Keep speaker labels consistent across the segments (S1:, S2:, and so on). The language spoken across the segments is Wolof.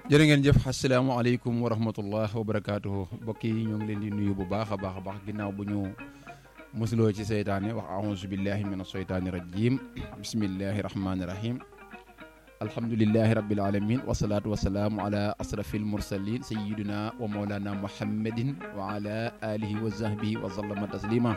S1: jërë ngeen jëf asalaamaaleykum wa rahmatullah wa barakaatuhu mbokk yi ñoo ngi leen di nuyu bu baax a baax a baax ginnaaw bu ñu musuloo ci seytaane wax aouzu billahi min asheytaani rajim bismillahi rahmaani rahim alhamdulilahi rabbil alamin wasalaatu wasalaamu ala asrafil mursalin sayidina wa maulana muhammadin wa ala alihi wa sahbihi wa sallama taslima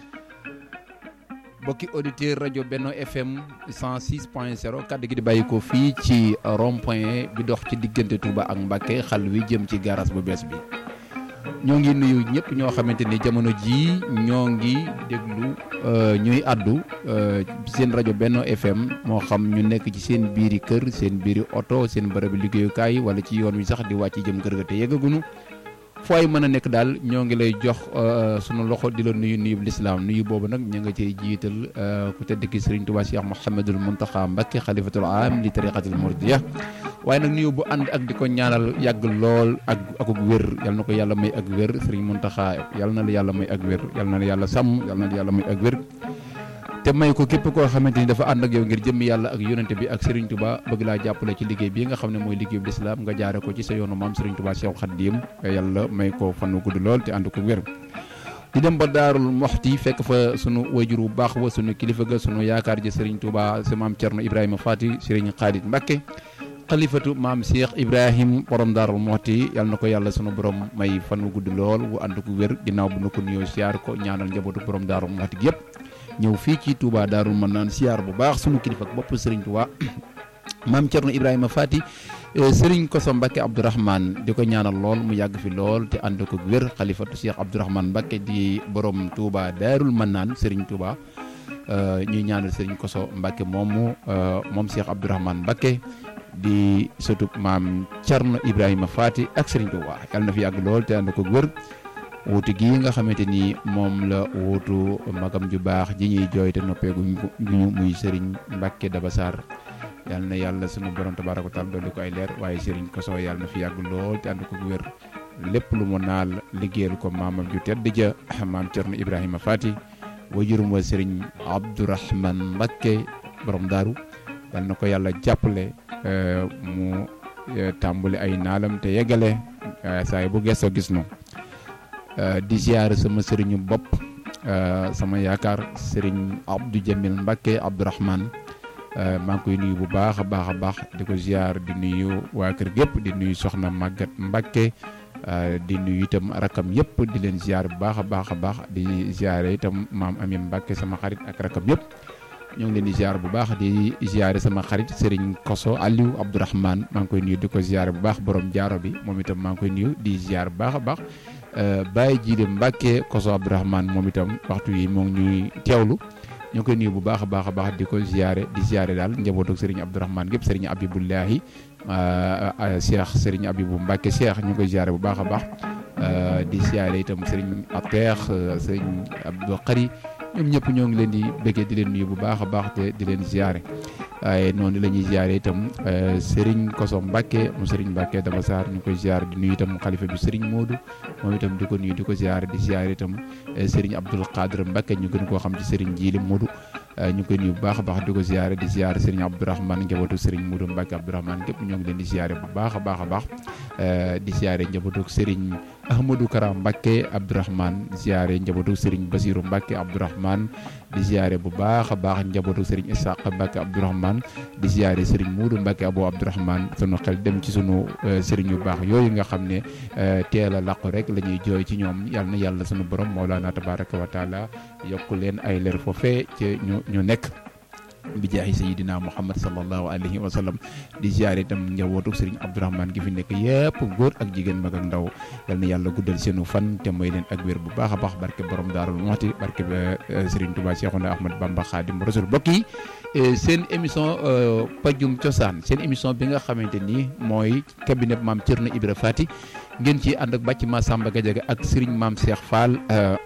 S1: bokki auditeur rajo Benno FM 106 point 0 kaddu gi di bàyyi ko fii ci rond point bi dox ci diggante Touba ak Mbacké xal wi jëm ci garage bu bees bi ñoo ngi nuyu ñëpp ñoo xamante ni jamono jii ñoo ngi déglu ñuy addu seen rajo Benno FM moo xam ñu nekk ci seen biiri kër seen biiri oto seen bërëbi liggéeyukaay wala ci yoon wi sax di wàcc jëm kër ga te yëggagunu fooy mën a nekk daal ñoo ngi lay jox sunu loxo di la nuyu nuyu lislaam nuyu boobu nag ñu nga cay jiital ku tedd ki Serigne Touba Cheikh Mouhamadul Mountakha Mbacké xalifatul am li tariqatil muridiya waaye nag nuyu bu ànd ak di ko ñaanal yàgg lool ak akuk wér yal na ko yàlla may ak wér Serigne Mountakha yal na la yàlla may ak wér yal na la yàlla sàmm yal na la yàlla may ak wér te may ko képp koo xamante ni dafa ànd ak yow ngir jëmmi yàlla ak yonente bi ak Serigne Touba bëgg laa jàppale ci liggéey bii nga xam ne mooy liggéey bu lislaam nga jaare ko ci sa yoonu maam Serigne Touba Cheikh Khadim yàlla may ko fan wu gudd lool te ànd ko wér di dem ba daarul moxti fekk fa sunu wayjur bu baax wa sunu kilifa ga sunu yaakaar ji Serigne Touba sa maam Thierno Ibrahima Fati Serigne Khalid Mbacké xalifatu maam Cheikh Ibrahim borom daarul moxti yàlla na ko yàlla sunu borom may fan wu gudd lool wu ànd ko wér ginnaaw bu nu ko nuyoo siyaar ko ñaanal njabootu borom daarul moxti gi yëpp ñëw fii ci Touba Daarul mën naan siyaar bu baax sunu kilifa ak bopp Serigne Touba maam Thierno Ibrahima Fati Serigne Koso Mbacké Abdourahmane di ko ñaanal lool mu yàgg fi lool te ànd ko wér xalifatu Cheikh Abdourahmane Mbacké di borom Touba Daarul mën naan Serigne Touba ñuy ñaanal Serigne Koso Mbacké moomu moom Cheikh Abdourahmane Mbacké di sëtub maam Thierno Ibrahima Fati ak Serigne Touba yàlla na fi yàgg lool te ànd ko wér. wuutu gii nga xamante ni moom la wuutu magam ju baax ji ñuy jooy te noppeeguñ guñu muy Serigne Mbacké Daba Sarr yal na yàlla sunu borom tabaaraka taala dolli ko ay leer waaye Serigne Koso yàlla na fi yàgg lool te ànd ko wér lépp lu mu naal liggéeyal ko maamam ju tedd ja maam Thierno Ibrahima Fati wajurum wa Serigne Abdourahmane Mbacké borom daaru yal na ko yàlla jàppale mu tàmbali ay naalam te yeggale saa bu gëstoo gis no di ziar sama sëriñu bopp sama yaakaar sëriñ Abdou Jamil Mbacké Abdourahmane maa ngi koy nuyu bu baax a baax a baax di ko ziar di nuyu waa kër gépp di nuyu soxna Maguette Mbacké di nuyu itam rakam yëpp di leen ziar bu baax a baax a baax di ziare itam maam Amin Mbacké sama xarit ak rakam yëpp ñoo ngi leen di ziar bu baax di ziare sama xarit sëriñ Koso Aliou Abdourahmane maa ngi koy nuyu di ko ziare bu baax borom jaaro bi moom itam maa ngi koy nuyu di ziar bu baax a baax. Baye Jiide Mbacké Koso Abdourahmane moom itam waxtu yi moo ngi ñuy teewlu ñoo koy nuyu bu baax a baax a baax di ko ziare di ziare daal njabootu Serigne Abdourahmane gépp Serigne Abibullahi Cheikh Serigne Abibu Mbacké Cheikh ñu koy ziare bu baax a baax di ziare itam Serigne Ateex Serigne Abdou Khari ñoom ñëpp ñoo ngi leen di bëggee di leen nuyu bu baax a baax te di leen ziare waaye noonu la ñuy ziare itam Serigne Koso Mbacké mu Serigne Mbacké Daba Sarr ñu koy ziare di nuyu itam xalifa bi Serigne Modou moom itam di ko nuyu di ko ziare di ziare itam Serigne Abdoul Khadr Mbacké ñu gën koo xam ci Serigne Djili Modou ñu koy nuyu bu baax a baax di ko ziare di ziare Serigne Abdourahmane njabootu Serigne Modou Mbacké Abdourahmane gépp ñoo ngi leen di ziare bu baax a baax a baax di ziare njabootu Serigne Ahmadou Kara Mbacké Abdourahmane ziare njabootu Serigne Basirou Mbacké Abdourahmane di ziare bu baax a baax njabootu Serigne Ishaq Mbacké Abdourahmane di ziare Serigne Modou Mbacké Abou Abdourahmane sunu xel dem ci sunu Serigne yu baax yooyu nga xam ne teel a làqu rek la ñuy jooy ci ñoom yal na yàlla sunu borom Mawlana tabaraka wa taala yokk leen ay leer foofee ci ñu ñu nekk bi jaahi sayidina muhammad sallallahu alayhi wa sallam di ziare itam njabootu Serigne Abdourahmane gi fi nekk yëpp góor ak jigéen mag ak ndaw yal na yàlla guddal seenu fan te may leen ak wér bu baax a baax barke borom daarul moxti barke Serigne Touba Cheikhouna Ahmad Bamba Khadim Rasul bokk yi seen émission pajum cosaan seen émission bi nga xamante ni mooy cabinet maam Thierno Ibra Fati ngeen ci ànd ak bàcc ma Samba Gadiaga ak Serigne maam Cheikh Fall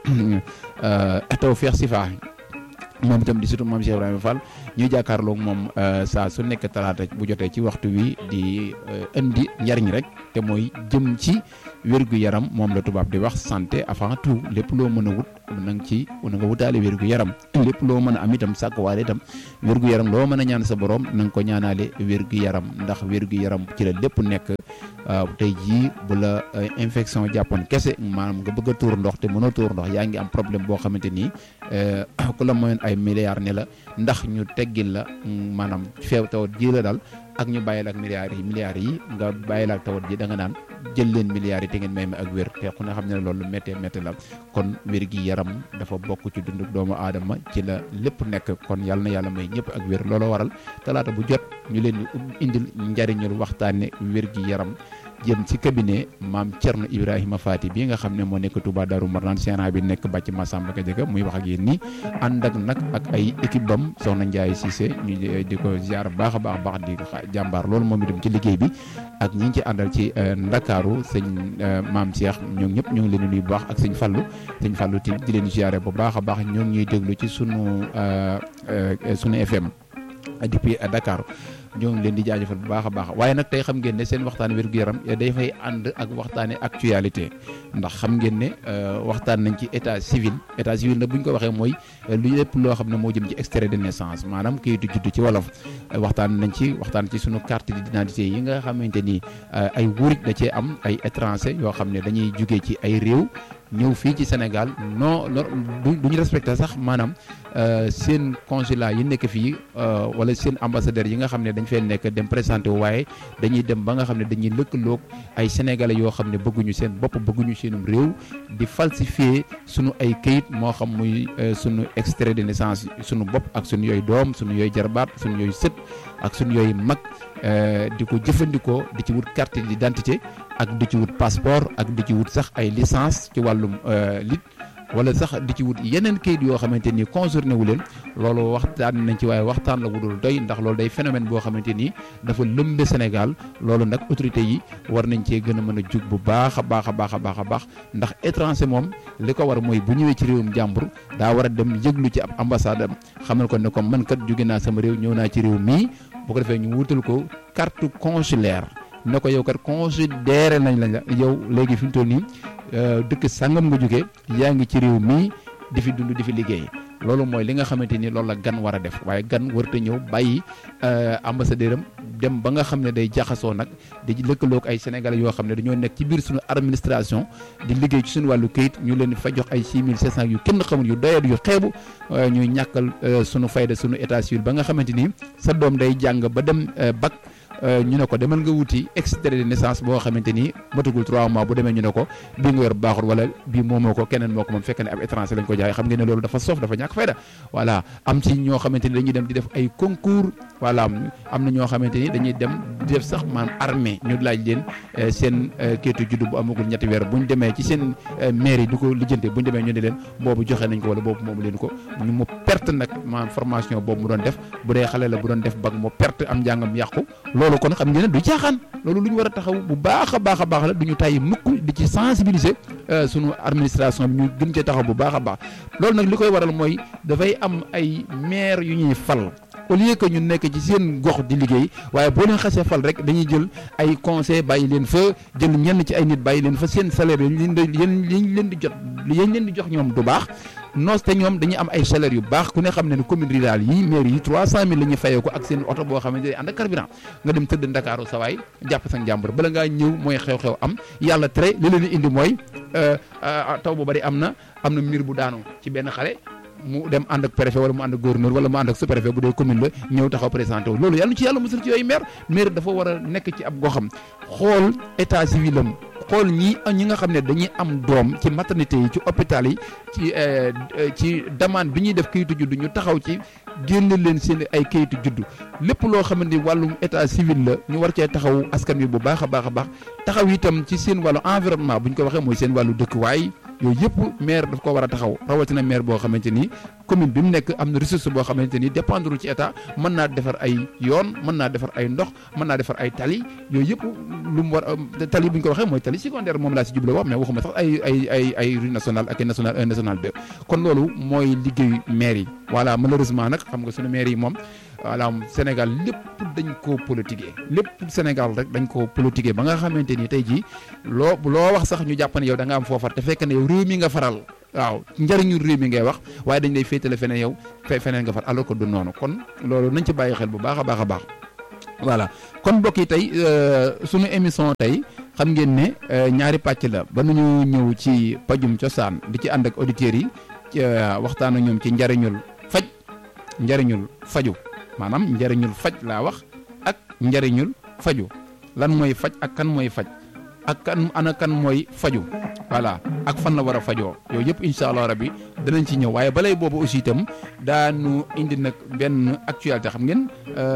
S1: Tawfekh Sifa moom itam di surtout maam Cheikh Ibrahima Fall ñuy jàkkaarloog moom saa su nekk talaata bu jotee ci waxtu wi di indi njariñ rek te mooy jëm ci wérgu yaram moom la tubaab di wax santé avant tout lépp loo mën a wut na nga ci na nga wutaale wérgu yaram lépp loo mën a am itam sàkkuwaale itam wérgu yaram loo mën a ñaan sa borom na nga ko ñaanaale wérgu yaram ndax wérgu yaram ci la lépp nekk tey jii bu la infection jàppoon kese maanaam nga bëgg a tuur ndox te mënoo tuur ndox yaa ngi am problème boo xamante ni ku la moyoon ay milliards ne la ndax ñu teggil la maanaam feew tawat ji la daal ak ñu bàyyi la ak milliards yi milliards yi nga bàyyi la ak tawat ji da nga naan jël leen milliards yi te ngeen may ma ak wér te ku ne xam ne loolu méttee métti la kon wér gi yaram dafa bokk ci dundu doomu aadama ci la lépp nekk kon yàlla na yàlla may ñëpp ak wér looloo waral talaata bu jot ñu leen di indil njariñul waxtaane wér gi yaram jëm ci cabinet maam Thierno Ibrahima Fati bii nga xam ne moo nekk Touba Darou Marnane séenat bi nekk bàcc Massamba Gadiaga muy wax ak yéen nii ànd ak nag ak ay équipe bam soxna Ndiaye Cissé ñu di ko ziar baax a baax baax di jàmbaar loolu moom itam ci liggéey bi ak ñi ngi ci àndal ci Ndakaaru sëñ maam Cheikh ñoom ñëpp ñoo ngi leen di nuyu bu baax ak sëñ Fallou sëñ Fallou ti di leen ziare bu baax a baax ñoo ngi ñuy déglu ci sunu sunu FM depuis Dakar. ñoo ngi leen di jaajëfal bu baax a baax waaye nag tey xam ngeen ne seen waxtaan wér-gu-yaram day fay ànd ak waxtaane actualité ndax xam ngeen ne waxtaan nañ ci état civil état civil nag bu ñu ko waxee mooy lu lépp loo xam ne moo jëm ci extrait de naissance maanaam kayitu juddu ci wolof waxtaan nañ ci waxtaan ci sunu carte d'identité yi nga xamante ni ay wuruj da cee am ay étranger yoo xam ne dañuy jugee ci ay réew ñëw fii ci Sénégal non du ñu respecté sax maanaam seen consulat yi nekk fii wala seen ambassadeur yi nga xam ne dañ fee nekk dem présenté wu waaye dañuy dem ba nga xam ne dañuy lëkkaloog ay sénégalais yoo xam ne bëgguñu seen bopp bëgguñu seenum réew di falsifier sunu ay këyit moo xam muy sunu extrait de naissance sunu bopp ak sunu yooyu doom sunu yooyu jarbaat sunu yooyu sët ak sunu yooyu mag di ko jëfandikoo di ci wut carte d'identité ak di ci wut passeport ak di ci wut sax ay licence ci wàllum lit wala sax di ci wut yeneen kayit yoo xamante ni concerné wu leen loolu waxtaan nañ ci waaye waxtaan la wudul doy ndax loolu day phénomène boo xamante ni dafa lëmbe Sénégal loolu nag autorité yi war nañ cee gën a mën a jug bu baax a baax a baax a baax a baax ndax étranger moom li ko war mooy bu ñëwee ci réewum jàmbur daa war a dem yëglu ci ab ambassade am xamal ko ne ko man kat jóge naa sama réew ñëw naa ci réew mii bu ko defee ñu wutal ko carte consulaire ne ko yow kat considéré nañ la yow léegi fi mu toll nii dëkk sangam nga jógee yaa ngi ci réew mii di fi dund di fi liggéey loolu mooy li nga xamante ni loolu la gan war a def waaye gan warut a ñëw bàyyi ambassadeur am dem ba nga xam ne day jaxasoo nag di lëkkaloog ay sénégalais yoo xam ne dañoo nekk ci biir suñu administration di liggéey ci suñu wàllu këyit ñu leen fa jox ay 6700 yu kenn xamul yu doyat yu xeebu ñuy ñàkkal suñu fayda suñu état civil ba nga xamante ni sa doom day jàng ba dem bac. ñu ne ko demal nga wuti extrait de naissance boo xamante ni matagul 3 mois bu demee ñu ne ko bii nga yor baaxul wala bii moomoo ko keneen moo ko moom fekk ne ab étranger lañ ko jaay xam ngeen ne loolu dafa soof dafa ñàkk fayda voilà am ci ñoo xamante ni dañuy dem di def ay concours voilà am na ñoo xamante ni dañuy dem di def sax maanaam armée ñu laaj leen seen kayitu juddu bu amagul ñetti weer bu ñu demee ci seen mairie di ko lijjante bu ñu demee ñu ne leen boobu joxe nañ ko wala boobu moomu leen ko ñu mu perte nag maanaam formation boobu mu doon def bu dee xale la bu doon def bag mu perte am njàngam yàqu loolu kon xam ngeen ne du caaxaan loolu lu ñu war a taxaw bu baax a baax a baax la du ñu tàyyi mukk di ci sensibiliser sunu administration bi ñu gën cee taxaw bu baax a baax loolu nag li koy waral mooy dafay am ay maire yu ñuy fal au lieu que ñu nekk ci seen gox di liggéey waaye boo leen xasee fal rek dañuy jël ay conseil bàyyi leen fa jël ñenn ci ay nit bàyyi leen fa seen salaire yi leen di yéen leen di jot yéen leen di jox ñoom du baax noos te ñoom dañuy am ay salaire yu baax ku ne xam ne ne commune rurale yi maire yi trois cent mille la ñuy fayee ko ak seen oto boo xamante ne ànd ak carburant nga dem tëdd ndakaaru sawaay jàpp sa njàmbur bala ngaa ñëw mooy xew-xew am yàlla tere li leen indi mooy taw bu bari am na am na miir bu daanu ci benn xale mu dem ànd ak préfet wala mu ànd ak gouverneur wala mu ànd ak sous-préfet bu dee commune la ñëw taxaw présenté wu loolu yàlla ci yàlla musal ci yooyu maire maire dafa war a nekk ci ab goxam xool état civil am xool ñi ñi nga xam ne dañuy am doom ci maternité yi ci hôpital yi ci ci demande bi ñuy def kayitu juddu ñu taxaw ci génne leen seen ay kayitu juddu lépp loo xamante ni wàllum état civil la ñu war cee taxaw askan wi bu baax a baax a baax taxaw itam ci seen wàllu environnement bu ñu ko waxee mooy seen wàllu dëkkuwaay yooyu yëpp maire daf ko war a taxaw rawatina maire boo xamante ni commune bi mu nekk am na ressource boo xamante ni dépendre ci état mën naa defar ay yoon mën naa defar ay ndox mën naa defar ay tali yooyu yëpp lu mu war tali bu ñu ko waxee mooy tali secondaire moom laa si jublu wax mais waxuma sax ay ay ay ay rue nationale ak national 1 national 2 kon loolu mooy liggéeyu maire yi voilà malheureusement nag xam nga suñu maire yi moom voilà Sénégal lépp dañ koo politiquer lépp Sénégal rek dañ koo politiquer ba nga xamante ni tey jii loo loo wax sax ñu jàpp ne yow da nga am foofar te fekk ne yow réew mi nga faral waaw njëriñu réew mi ngay wax waaye dañ lay féetale feneen yow feneen nga far alors que du noonu kon loolu nañ ci bàyyi xel bu baax a baax a baax voilà kon mbokk yi tey sunu émission tey xam ngeen ne ñaari pàcc la ba nañu ñëw ci pajum cosaan di ci ànd ak auditeurs yi ci waxtaan ak ñoom ci njariñul faj njariñul faju maanaam njariñul faj laa wax ak njariñul faju lan mooy faj ak kan mooy faj ak kan ana kan mooy faju voilà ak fan la war a fajoo yooyu yëpp incha allah rabbi danañ ci ñëw waaye balay boobu aussi itam daanu indi nag benn actualité xam ngeen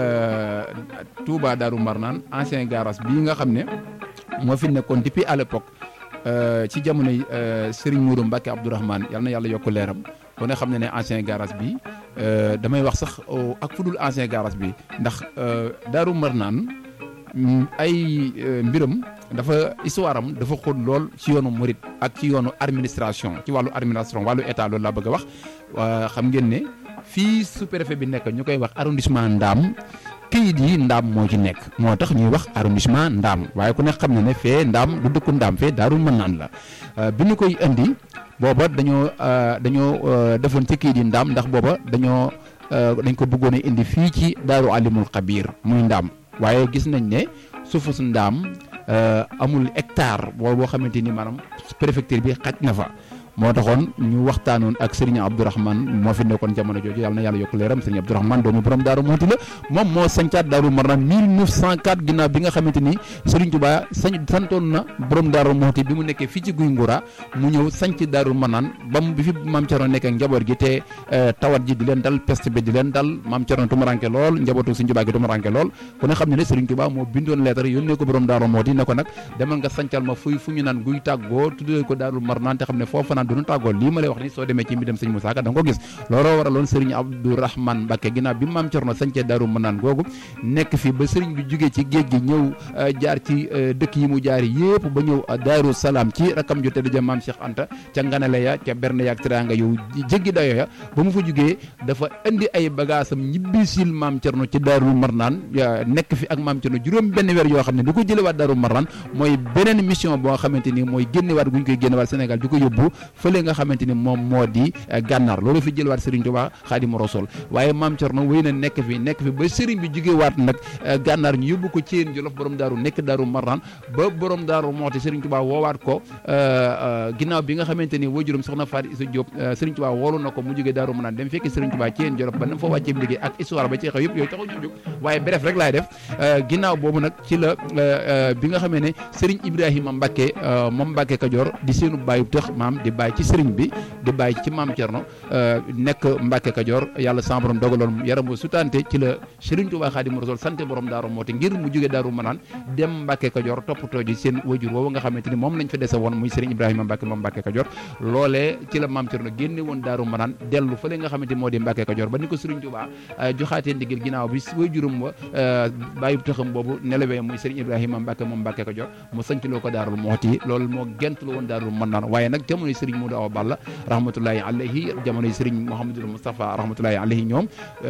S1: Touba Daaru Marnaan ancien garage bii nga xam ne moo fi nekkoon depuis à l'époque ci jamonoy Serigne Mourou Mbacke Abdourahmane yal na yàlla yokk leeram kon ne xam ne ne ancien garage bi damay wax sax ak fudul ancien garage bi ndax Daaru Marnaan ay mbiram dafa histoire am dafa xóot lool ci yoonu murit ak ci yoonu administration ci wàllu administration wàllu état loolu laa bëgg a wax xam ngeen ne fii sous-préfet bi nekk ñu koy wax arrondissement Ndaam këyit yi Ndaam moo ci nekk moo tax ñuy wax arrondissement Ndaam waaye ku ne xam na ne fee Ndaam du dëkku Ndaam fee Daaru Marnaan la bi ñu koy indi booba dañoo dañoo defoon ci këyit yi Ndaam ndax booba dañoo dañ ko bëggoon a indi fii ci Daaru Alimul Xabiir muy Ndaam waaye gis nañ ne suufu su Ndaam amul hectare boo boo xamante ni maanaam préfecture bi xaj na fa moo taxoon ñu waxtaanoon ak Serigne Abdourahmane moo fi nekkoon jamono jooju yàlla na yàlla yokk leeram Serigne Abdourahmane doomu borom Daaru Muxti la moom moo sancaat Daaru Marnaan 1904 ginnaaw bi nga xamante ni Serigne Touba sañ santoon na borom Daaru Muxti bi mu nekkee fii ci Guy Ngura mu ñëw sanc Daaru Marnaan ba mu bi fi maam Thierno nekk ak njaboot gi te tawat ji di leen dal peste bi di leen dal maam Thierno tumuranke lool njabootu Serigne Touba gi tumuranke lool ku ne xam ne ne Serigne Touba moo bindoon lettre yónnee ko borom Daaru Muxti ne ko nag demal nga sancal ma fuy fu ñu naan guy tàggoo tuddee ko Daaru Marnaan te xam ne foofu naan duñu tàggoo lii ma lay wax ni soo demee ci mbidam sëñ Moussa Ka da nga ko gis looloo waraloon Serigne Abdourahmane Mbacké ginnaaw bi maam Thierno sancee Daaru Marnaan googu nekk fi ba Serigne bi jugee ci géej gi ñëw jaar ci dëkk yi mu jaari yëpp ba ñëw Daaru Salaam ci rakam ju tedd ja maam Cheikh Anta ca nganale ya ca berne ya ak teraanga yow jéggi dayo ya ba mu fa jugee dafa indi ay bagaasam ñibbisil maam Thierno ci Daaru Marnaan nekk fi ak maam Thierno juróom benn weer yoo xam ne du ko jëlewaat Daaru Marnaan mooy beneen mission boo xamante ni mooy génnewaat gu ñu koy génnewaat Sénégal di ko yóbbu fële nga xamante ni moom moo di gànnaar loolu fi jëlewaat Serigne Touba Xaadimu Rasuul waaye maam Thierno wéy na nekk fi nekk fi ba Serigne bi jugewaat nag gànnaar ñu yóbbu ko Thiène Jolof borom daaru nekk Daaru Marnaan ba borom daaru moxti Serigne Touba woowaat ko ginnaaw bi nga xamante ni waajuram soxna Fatou Issa Diop Serigne Touba woolu na ko mu jógee Daaru Marnaan dem fekki Serigne Touba Thiène Jolof ba na fa wàccee liggéey ak histoire ba ci xew yëpp yooyu taxu ñu jóg waaye bref rek laay def ginnaaw boobu nag ci la bi nga xamee ne Serigne Ibrahima Mbacké moom Mbacké Kajoor di seenu bàyyi tëx maam di bàyyi ci Serigne bi di bàyyi ci maam Thierno nekk Mbacké Kajoor yàlla sama borom dogaloon yaram ba sutante ci la Serigne Touba Xaadimu Rasuul sante borom Daaru Muxti ngir mu jóge Daaru Marnaan dem Mbacké Kajoor toppatoo ji seen wajur woowu nga xamante ni moom lañ fa dese woon muy Serigne Ibrahima Mbacké moom Mbacké Kajoor loolee ci la maam Thierno génne woon Daaru Marnaan dellu fële nga xamante moo di Mbacké Kajoor ba ni ko Serigne Touba joxaatee ndigal ginnaaw bi wajuram wa bàyyi taxam boobu nelawee muy Serigne Ibrahima Mbacké moom Mbacké Kajoor mu sanc loo ko Daaru Muxti loolu moo gent lu woon Daaru Marnaan waaye nag jamono Serigne Modou Awa Balla rahmatullahi alayhi jamono Serigne Mouhamadul Moustapha rahmatullahi alayhi ñoom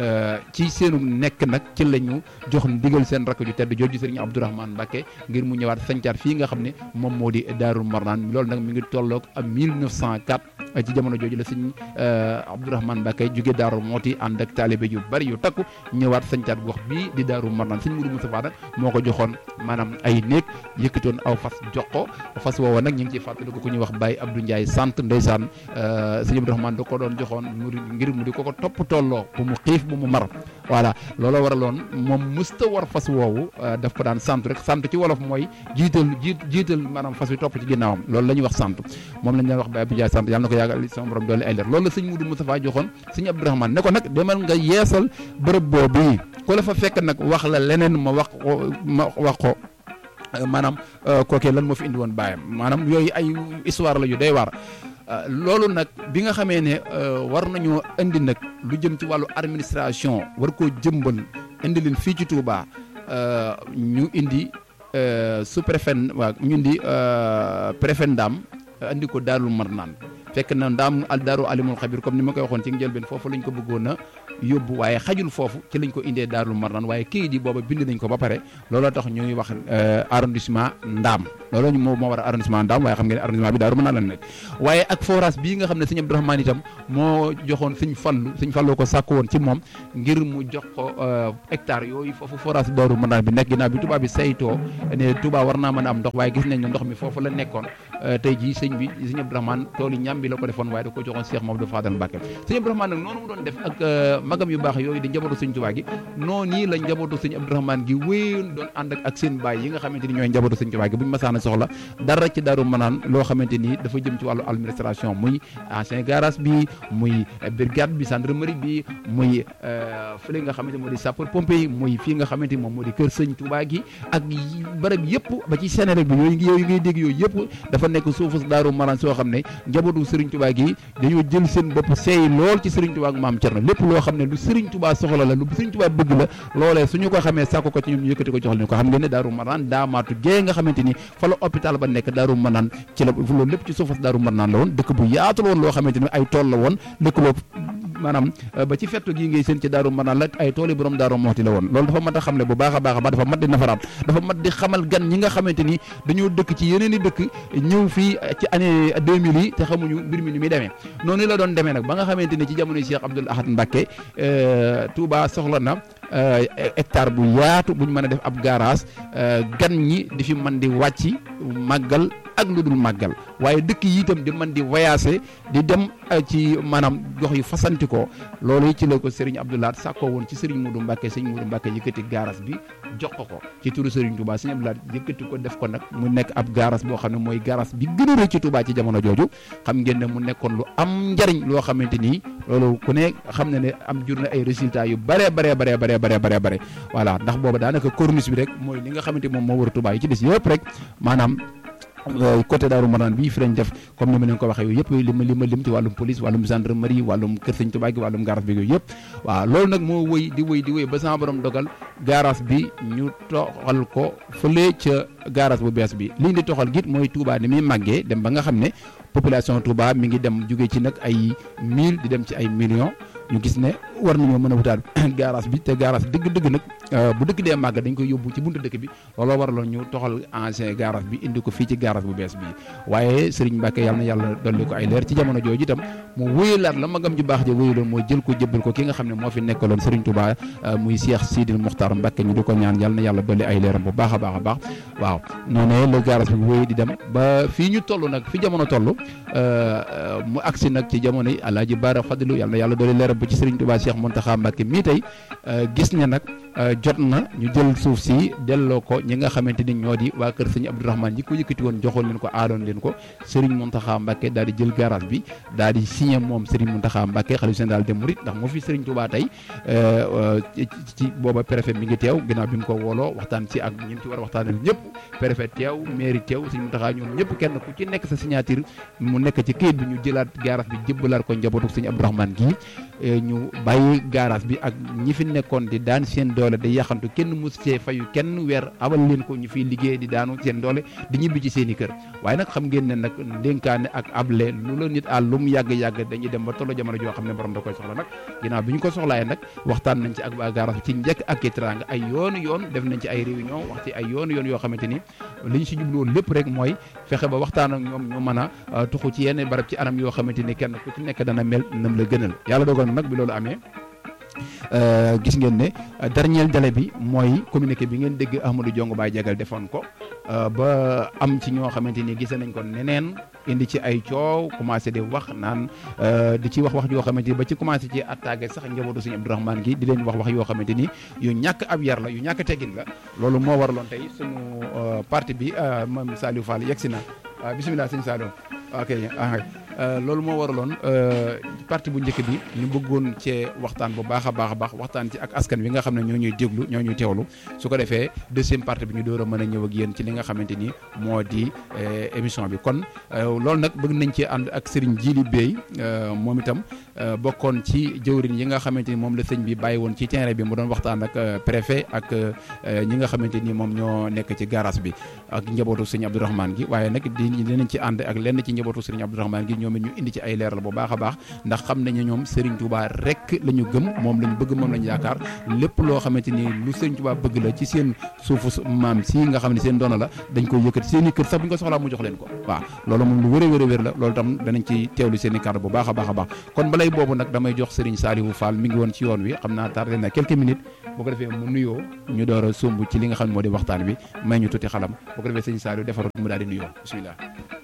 S1: ci seenu nekk nag ci la ñu jox ndigal seen rakk ju tedd jooju Serigne Abdourahmane Mbacké ngir mu ñëwaat sancaat fii nga xam ne moom moo di Daaru Marnaan loolu nag mi ngi tolloog am 1904 ci jamono jooju la Serigne Abdourahmane Mbacké jóge Daaru Muxti ànd ak taalibe yu bari yu takku ñëwaat sancaat gox bii di Daaru Marnaan Serigne Modou Moustapha nag moo ko joxoon maanaam ay néeg yëkkatoon aw fas jox ko fas woowa nag ñu ngi ciy fàttaliku ku ñuy wax Baye Abdou Ndiaye sant ndeysaan sëñ Abdourahmane da ko doon joxoon mu ngir mu di ko ko topp tolloo bu mu xiif bu mu mar voilà looloo waraloon moom musta war fas woowu daf ko daan sant rek sant ci wolof mooy jiital jiit jiital maanaam fas wi topp ci ginnaawam loolu la ñuy wax sant moom lañ daan wax Baye Abdou Ndiaye sant yàlla na ko yàggal sama borom doole ay leer loolu la sëñ Modou Moustapha joxoon sëñ Abdourahmane ne ko nag demal nga yeesal bërëb boobu ku la fa fekk nag wax la leneen ma wax ma wax ko maanaam kookee lan moo fi indi woon bàyyam maanaam yooyu ay histoire la yu day waar loolu nag bi nga xamee ne war nañoo indi nag lu jëm ci wàllu administration war koo jëmbal indi leen fii ci Touba ñu indi sous préfet waa ñu indi préfet Ndam indi ko Daaru Marnaan fekk na Ndam al Daaru Alimul Xabir comme ni ma koy waxoon ci njëlbeen foofu lañ ko bëggoon a yóbbu waaye xajul foofu ci lañ ko indee Daaru Marnaan waaye kayit yi booba bind nañ ko ba pare looloo tax ñuy wax arrondissement Ndaam loolu moo moo war a arrondissement Ndaam waaye xam ngeen ne arrondissement bi Daaru Manaan la nekk waaye ak forage bii nga xam ne sëñ Abdourahmane itam moo joxoon sëñ Fallu sëñ Fallu ko sàkk woon ci moom ngir mu jox ko hectare yooyu foofu forage Daaru Manaan bi nekk ginnaaw bi Touba bi saytoo ne Touba war naa mën a am ndox waaye gis nañ ne ndox mi foofu la nekkoon tey jii sëñ bi sëñ Abdourahmane tool yi ñam bi la ko defoon waaye da ko joxoon Cheikh Mamadou Fadal Mbacke sëñ Abdourahmane nag noonu mu doon def ak magam yu baax yooyu di njabootu sëñ Touba gi noonu yi la njabootu sëñ Abdourahmane gi wéyoon doon ànd ak ak seen baay yi nga xamante ni ñooy njabootu sëñ Touba gi buñ masaana soxla dara ci Daaru Manaan loo xamante ni dafa jëm ci wàllu administration muy ancien garage bi muy brigade bi gendarmerie bi muy fële nga xamante moo di sapeur pompier yi muy fii nga xamante ni moom moo di kër sëñ Touba gi ak barab yëpp ba ci Sénégal bi yooyu yooyu ngay dégg yooyu yëpp dafa nekk suufu Daaru Manaan soo xam ne njabootu Serigne Touba gi dañoo jël seen bopp seey lool ci Serigne Touba ak maam Thierno lépp loo xam ne lu Serigne Touba soxla la lu Serigne Touba bëgg la loolee suñu ko xamee sàkko ko ci ñoom ñu yëkkati ko jox leen ko xam ngeen ne Daaru Manaan daamaatu gée nga xamante ni fa la hôpital ba nekk Daaru Manaan ci la loolu lépp ci suufas Daaru Manaan la woon dëkk bu yaatu la woon loo xamante ni ay tool la woon dëkk boobu maanaam ba ci fettu gii ngay seen ci Daaru Manaan la ay tool yi borom Daaru Moxti la woon loolu dafa mat a xamle bu baax a baax a baax dafa mat di nafaraat dafa mat di xamal gan ñi nga xamante ni dañoo dëkk ci yeneen i dëkk ñëw fii ci année 2000 yi te xamuñu mbir mi ni muy demee noonu la doon demee nag ba nga xamante ni ci jamono Cheikh Abdoul Ahad Mbacké Touba soxla na hectare bu yaatu buñ mën a def ab garage gan ñi di fi mën di wàcc màggal ak lu dul màggal waaye dëkk yi itam di mën di voyager di dem ci maanaam gox yu fasanti ko loolu ci la ko Serigne Abdoulaye sàkkoo woon ci Serigne Modou Mbacke Serigne Modou Mbacke yëkkati garage bi jox ko ko ci turu Serigne Touba Serigne Abdoulaye yëkkati ko def ko nag mu nekk ab garage boo xam ne mooy garage bi gën a rëy ci Touba ci jamono jooju xam ngeen ne mu nekkoon lu am njariñ loo xamante ni loolu ku ne xam na ne am jur na ay résultats yu bare bare bare bare bare bare bare voilà ndax booba daanaka corniche bi rek mooy li nga xamante moom moo war a Touba yi ci des yëpp rek maanaam côté Daaru Manaan bii fi lañ def comme ni ma leen ko waxee yooyu yëpp li ma li ma lim ci wàllum police wàllum gendarmerie wàllum kër sëñ Tuubaa gi wàllum garage bi yooyu yëpp waaw loolu nag moo wëy di wëy di wëy ba sama borom dogal garage bi ñu toxal ko fële ca garage bu bees bi liñ di toxal git mooy Touba ni muy màggee dem ba nga xam ne population Touba mi ngi dem jóge ci nag ay mille di dem ci ay millions ñu gis ne war nañoo mën a wutaat garage bi te garage dëgg-dëgg nag bu dëkk dee màgg dañ koy yóbbu ci buntu dëkk bi looloo waraloon ñu toxal ancien garage bi indi ko fii ci garage bu bees bi waaye Serigne Mbacke yàlla na yàlla dolli ko ay leer ci jamono jooju itam mu wéyalaat la magam ju baax ja wéyaloon mooy jël ko jëbbal ko ki nga xam ne moo fi nekkaloon Serigne Touba muy Cheikh Sidil Mokhtar Mbacke ñu di ko ñaan yàlla na yàlla dolli ay leeram bu baax a baax a baax waaw noonu la garage bi wéy di dem ba fii ñu toll nag fi jamono toll mu agsi nag ci jamono yi Alaaji Baara Fadilu yàlla na yàlla dolli leeram ba ci Serigne Touba Cheikh Mountakha Mbacke mii tey gis ne nag jot na ñu jël suuf si delloo ko ñi nga xamante ni ñoo di waa kër sëñ Abdourahmane ñi ko yëkkati woon joxoon leen ko aadoon leen ko Serigne Mountakha Mbacke daal di jël garage bi daal di signé moom Serigne Mountakha Mbacke xalifa général des Mourides ndax moo fi Serigne Touba tey ci booba préfet mi ngi teew ginnaaw bi mu ko wooloo waxtaan ci ak ñi ci war a waxtaanal ñëpp préfet teew mairie teew Serigne Mountakha ñoom ñëpp kenn ku ci nekk sa signature mu nekk ci këyit bi ñu jëlaat garage bi jëbbalaat ko njabootu sëñ Abdourahmane gii ñu bàyyi garage bi ak ñi fi nekkoon di daan seen doole di yaxantu kenn mus cee fayu kenn weer abal leen ko ñu fiy liggéey di daanu seen doole di ñibbi ci seen i kër waaye nag xam ngeen ne nag dénkaane ak able lu la nit àll lu mu yàgg-yàgg dañuy dem ba tollu jamono joo xam ne borom da koy soxla nag ginnaaw bi ñu ko soxlaaye nag waxtaan nañ ci ak waa garage bi ci njëkk ak teraanga ay yoonu yoon def nañ ci ay réunion wax ci ay yoonu yoon yoo xamante ni li ñu si jublu woon lépp rek mooy fexe ba waxtaan ak ñoom ñu mën a tuxu ci yenn barab ci anam yoo xamante ni kenn ku ci nekk dana mel nam la gënal yàlla dogal nag bi loolu amee gis ngeen ne dernier délai bi mooy communiqué bi ngeen dégg Ahmadou Diongo Baye Jagal defoon ko ba am ci ñoo xamante ni gis nañ ko neneen indi ci ay coow commencé di wax naan di ci wax wax yoo xamante ni ba ci commencé ci attaqué sax njabootu Sëñ Abdourahmane gi di leen wax wax yoo xamante ni yu ñàkk ab yar la yu ñàkk teggin la loolu moo waraloon tey suñu parti bi moom Saliou Fall yegg si na bisimilah sëñ Saliou ok loolu moo waraloon parti bu njëkk bi ñu bëggoon cee waxtaan bu baax a baax a baax waxtaan ci ak askan wi nga xam ne ñoo ñuy déglu ñoo ñuy teewlu su ko defee deuxième partie bi ñu door a mën a ñëw ak yéen ci li nga xamante ni moo di émission bi kon loolu nag bëgg nañ cee ànd ak Serigne Djili Bey moom itam bokkoon ci jëwriñ yi nga xamante ni moom la sëñ bi bàyyi woon ci terrain bi mu doon waxtaan ak préfet ak ñi nga xamante ni moom ñoo nekk ci garage bi ak njabootu sëñ Abdourahmane gi waaye nag di dinañ ci ànd ak lenn ci njabootu sëñ Abdourahmane gi ñoom it ñu indi ci ay leeral bu baax a baax ndax xam nañu ñoom Serigne Touba rek la ñu gëm moom la ñu bëgg moom la ñu yaakaar lépp loo xamante ni lu Serigne Touba bëgg la ci seen suufu maam si nga xam ne seen doona la dañ koy yëkkati seen i kër sax bu ñu ko soxlaa mu jox leen ko waaw loolu moom lu wër a wër a wér la loolu tam danañ ci teewlu seen i kàddu bu baax a baax a baax kon balay boobu nag damay jox Serigne Saliou Fall mi ngi woon ci yoon wi xam naa tardé na quelques minutes boo ko defee mu nuyoo ñu door a sumb ci li nga xam ne moo di waxtaan bi may ñu tuuti xalam boo ko defee Serigne Saliou defaroon mu daal di nuyoo bismillah